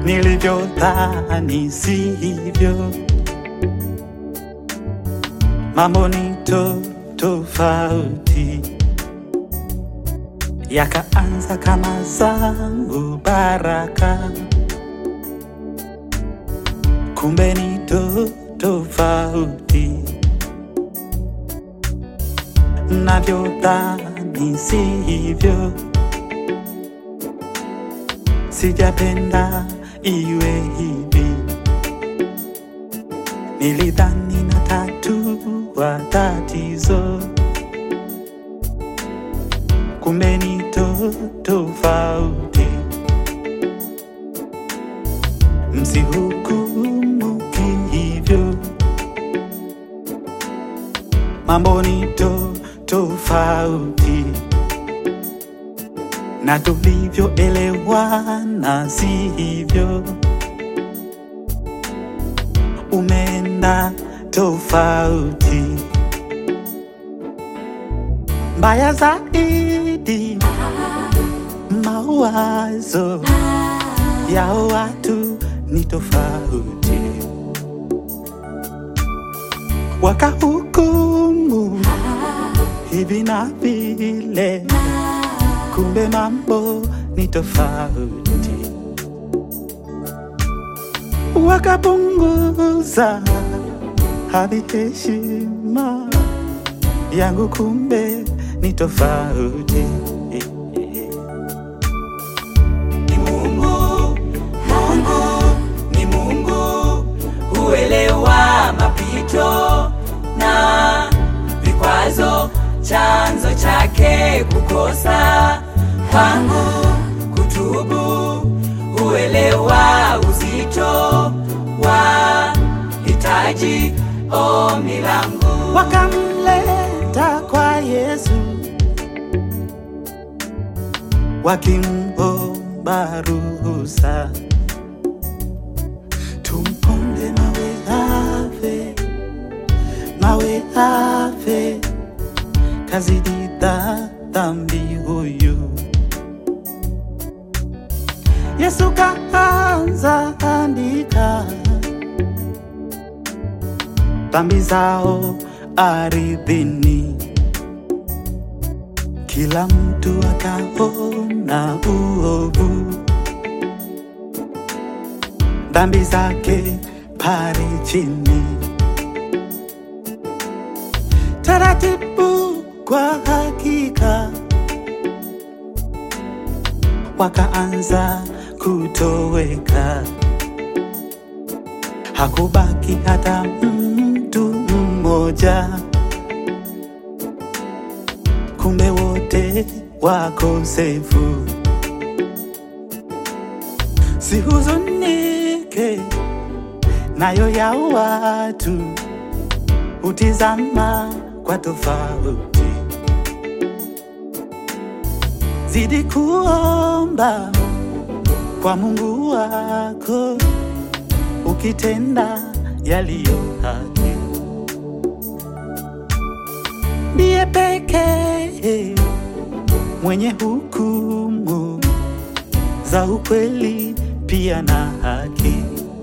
nilivyodhani sivyo. Mambo ni to tofauti, yakaanza kama zangu baraka, kumbe ni to tofauti navyodhani sivyo. Sijapenda iwe hivi, nilidhani na tatua tatizo, kumbe ni to tofauti. Msihukumu hivyo, mambo ni to tofauti na tulivyoelewana sivyo, umeenda tofauti. Mbaya zaidi, mawazo ya watu ni tofauti, wakahukumu hivi na vile, kumbe mambo ni tofauti, wakapunguza hadi heshima yangu, kumbe ni tofauti. ni Mungu, Mungu ni Mungu, huelewa mapito na vikwazo, chanzo chake kukosa kwangu kutubu, huelewa uzito wa hitaji ombi langu. wakamleta kwa Yesu wakimomba ruhusa tumponde mawe ave, mawe ave, kazidi dha- dhambi huyu. Yesu kaanza andika dhambi zao ardhini, kila mtu akaona uovu, dhambi zake pale chini, taratibu kwa hakika wakaanza kutoweka hakubaki hata mtu mmoja, kumbe wote wakosefu. Sihuzunike nayo ya watu, hutizama kwa tofauti. Zidi kuomba kwa Mungu wako ukitenda yaliyo haki, ndiye pekee mwenye hukumu za ukweli pia na haki.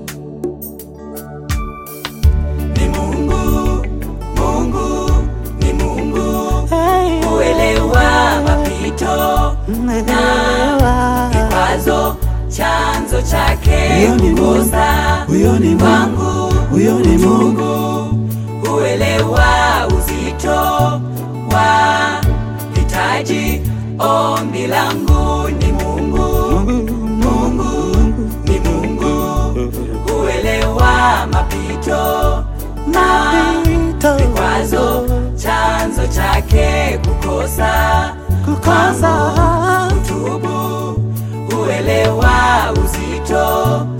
Ni Mungu, Mungu ni Mungu, Hey, huelewa mapito umeelewa. vikwazo, chanzo chake Huyo ni Mungu, kukosa huyo ni Mungu, kwangu huyo ni Mungu. huelewa uzito wa hitaji ombi langu. Ni Mungu, Mungu ni Mungu, huelewa mapito na Mapito. vikwazo, chanzo chake kukosa kukosa tubu, huelewa uzito